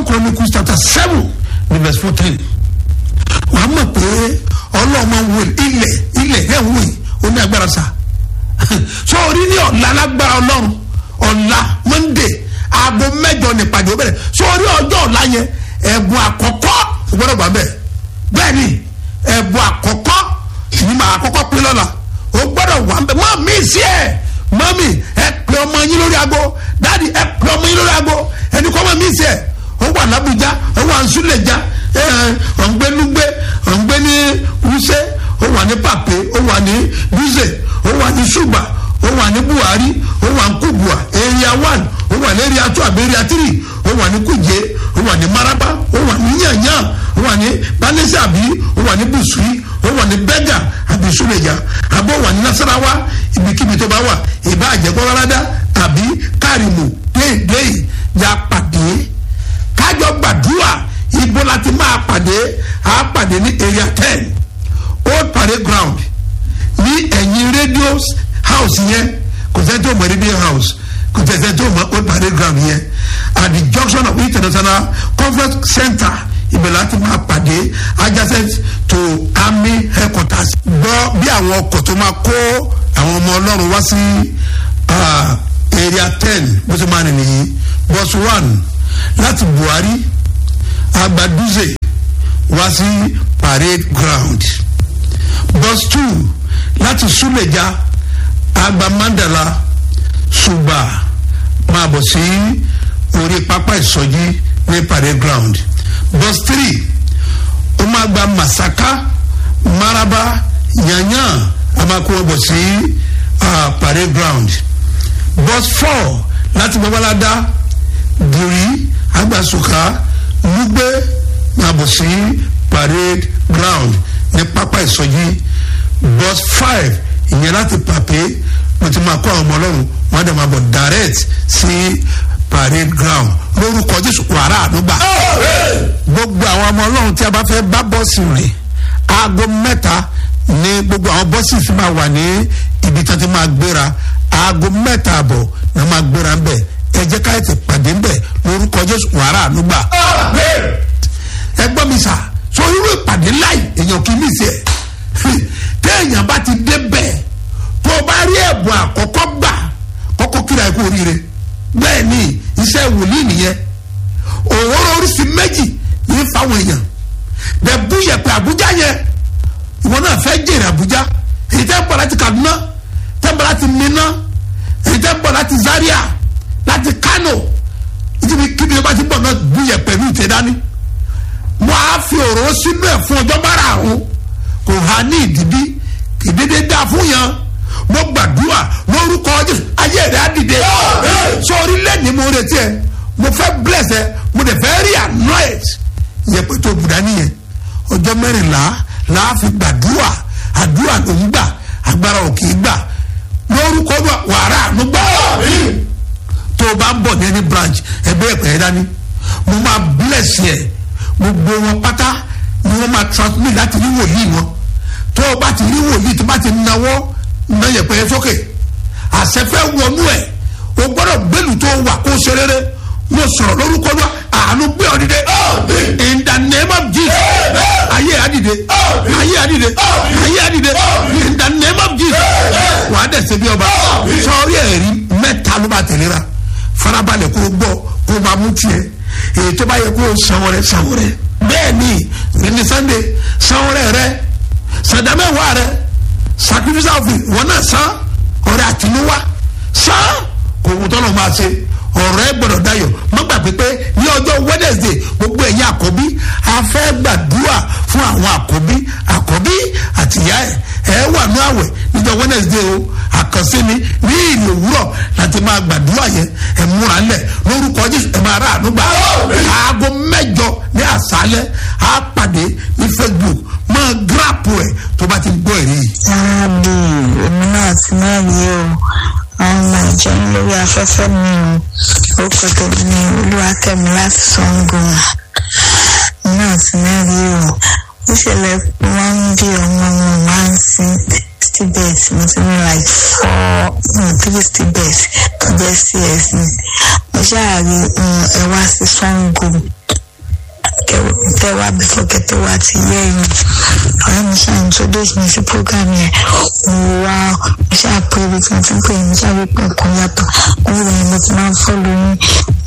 second chronicles chapter seven ní verse fourteen wàá mọ̀ pé ọlọ́mọ wo ilẹ̀ ilẹ̀ ẹ̀ wò yìí ó ní agbára sa so orí ní ọ̀la lágbára ọlọ́run ọ̀la monday aago mẹ́jọ nípàdé ó bẹ̀rẹ̀ so orí ọjọ́ ọ̀la yẹn ẹ̀bùn àkọ́kọ́ ìgbọ́dọ̀ gbà bẹ́ẹ̀ bẹ́ẹ̀ ni ẹ̀bùn àkọ́kọ́ ní màá kọ́kọ́ pín lọ́la ó gbọ́dọ̀ wà ń bẹ̀ mọ́ mi sí ẹ̀ mọ́mì ẹ pè ọmọ yín lórí aago dáàdi ẹ pè ọmọ yín lórí aago ẹni kọ́ mọ́ mi sí ẹ̀ ó wà lábújá ó wà ń súlẹ̀já ọ̀ngbẹ́nugbẹ́ ọ̀ngbẹ́ ní wúṣẹ́ ó wà ní pàpé ó wà ní búzẹ̀ ó wà ní ṣùgbà ó wà ní buhari ó wà ní kubua area one ó wà ní area two àbí area three ó wà ní kuje ó wà ní maraba ó wà ní yanyan ó wà ní balẹ̀sẹ̀ àbí ó wà ní busui ó wà ní bẹ́gà àbí súlẹ̀já àbí ó wà ní nasarawa ibikíbi tó bá wà ìbá àjẹkọ́rọ́ládá àbí kárìmù déédéé ya pàdé kájọ gbàdúrà ibo láti máa pàdé a pàdé ní area ten old parade ground ní ẹ̀yìn radio house yẹn kò sẹ́ni tó mọ̀ radio house kò sẹ́ni tó mọ̀ old parade ground yẹn at the junction of international conference center ibẹ̀ láti máa pàdé adjacent to army headquarters gbọ́ bí àwọn ọkọ̀ tó máa kó àwọn ọmọ ọlọ́run wá sí area ten bó ṣe máa nìyí bus one láti buhari agbaduze wá sí parade ground bus two láti suleja agba mandala suba máa bọ̀ sí orí pápá ìsọjí ní parade ground bus three ó máa gba masaka maraba yanyan a máa kó wọn bọ̀ sí uh, parade ground bus four láti babalada buri agbasuka lugbe máa bọ̀ sí parade ground ní pápá ìsọjí bus five ìyẹn láti pàpé mo ti máa kó àwọn ọmọ ọlọ́run wọ́n á dẹ̀ máa bọ̀ direct sí parade ground lórúkọ jésù wàrà àdúgbà gbogbo àwọn ọmọ ọlọ́run tí a bá fẹ́ bá bọ́ọ̀sì rìn aago mẹ́ta ní gbogbo àwọn bọ́ọ̀sì fi máa wà ní ibi tí wọ́n ti máa gbéra aago mẹ́ta àbọ̀ ni wọ́n máa gbéra ń bẹ̀ ẹ jẹ́ ká ètè pàdé ń bẹ̀ lórúkọ jésù wàrà àdúgbà ẹ gbọ́ mi sà so irú ìpàdé láì èèyàn kì í mí sí ẹ téèyàn bá ti dé bẹ́ẹ̀ tó o bá rí ẹ̀bùn àkọ́kọ́ gbà kọ́kọ́ kíra ẹ̀kú oríire bẹ́ẹ̀ ni iṣẹ́ wòlíì nìyẹn òwòrò oríṣi méjì ní fáwọn èèyàn bẹ́ẹ̀ bú yẹ̀pẹ̀ àbújá yẹn ìwọ náà fẹ́ jèrè àbújá èyí tẹ́ ń bọ̀ láti kaduna tẹ́ ń bọ̀ láti minna èyí tẹ́ ń bọ̀ láti zaria láti kano ìdíbi kíbi bá ti bọ̀ náà bú yẹ̀pẹ̀ ní ìtẹ̀ dání mo á fi òróró sínú ẹ̀ fún ọjọ́ márààrún kò há ní ìdíbí ìdídé dá fún yàn mo gbàdúrà lórúkọ jésù ayé rẹ á dìde sọ orílẹ̀-èdè mo retí ẹ mo fẹ́ bless ẹ mo dẹ̀ fẹ́ rí anoint yẹpẹ tó bùdá nìyẹn ọjọ́ mẹ́rìnlá láàfin gbàdúrà àdúrà ló ń gbà agbára ò kì í gbà lórúkọ wàrà àánú gbà tó o bá ń bọ̀ ní ẹni branch ẹgbẹ́ ẹ̀pẹ́ yẹn dání mo máa bless yẹ gbogbo wọn pátá ni wọ́n máa transmit láti rí wòlíì wọn tó o bá ti rí wòlíì tó bá ti náwó ná yẹpẹ yẹn sókè àṣẹfẹ́ wọnú ẹ̀ o gbọ́dọ̀ gbẹ́lu tó wà kó ṣe rere mo sọ̀rọ̀ lórúkọ náà àánú gbé ọ dìde in the name of jesus ayé àdìde ayé àdìde ayé àdìde in the name of jesus wà á dẹ̀sẹ̀ bí ọba sọ̀rí ẹ̀rí mẹ́ta ló bá tẹ̀léra farabalẹ̀ kó gbọ́ kó máa mú tiẹ̀ èyí tó bá yẹ kó sanwó rẹ sanwó rẹ bẹ́ẹ̀ ni ní sunday sanwó rẹ rẹ sàdámẹ́wàá rẹ sacrifice offering wọn náà san ọrẹ àtinúwá san kò wù tọ́lọ̀ máa ṣe ọ̀rọ̀ ẹ gbọ́dọ̀ dayọ̀ má gbàgbé pé ní ọjọ́ wednesday gbogbo ẹ̀yin àkọ́bí a fẹ́ gbàdúrà fún àwọn àkọ́bí àkọ́bí àtìyá ẹ̀ ẹ wà ní àwẹ̀ níjọ́ wednesday o àkànṣe ni ní ìlú òwúrọ̀ láti máa gbàdúrà yẹn ẹ múra lẹ̀ lórúkọ jésù ẹ máa rà ànúgbà aago mẹ́jọ ní àṣálẹ́ á pàdé ní facebook máa gíráàpù ẹ̀ tó bá ti gbọ́ èrè yìí. sáàbì èmi náà ti náà rí o àwọn ọmọ ìjọ ń lórí afẹ́fẹ́ mi o orúkọ tèmi ni olúwakẹ́mi láti sango èmi náà ti náà rí o ó ṣẹlẹ̀ wọ́n ń bí ọmọ ọmọ máa ń sin stibet mo ti ní like four no three stibet tó jẹ́ cs ni mo ṣáà rí ẹ wá sí sango tẹ wá before kẹtẹ wá ti yẹ yìí ọ̀rẹ́ mi ṣáà introduce mi sí program yẹn mo wá mo ṣáà pé ibi tí mo ti ń pè é mo ṣáà rí pé nǹkan yàtọ̀ mo rí ẹni mo ti máa ń fọ́ lóyún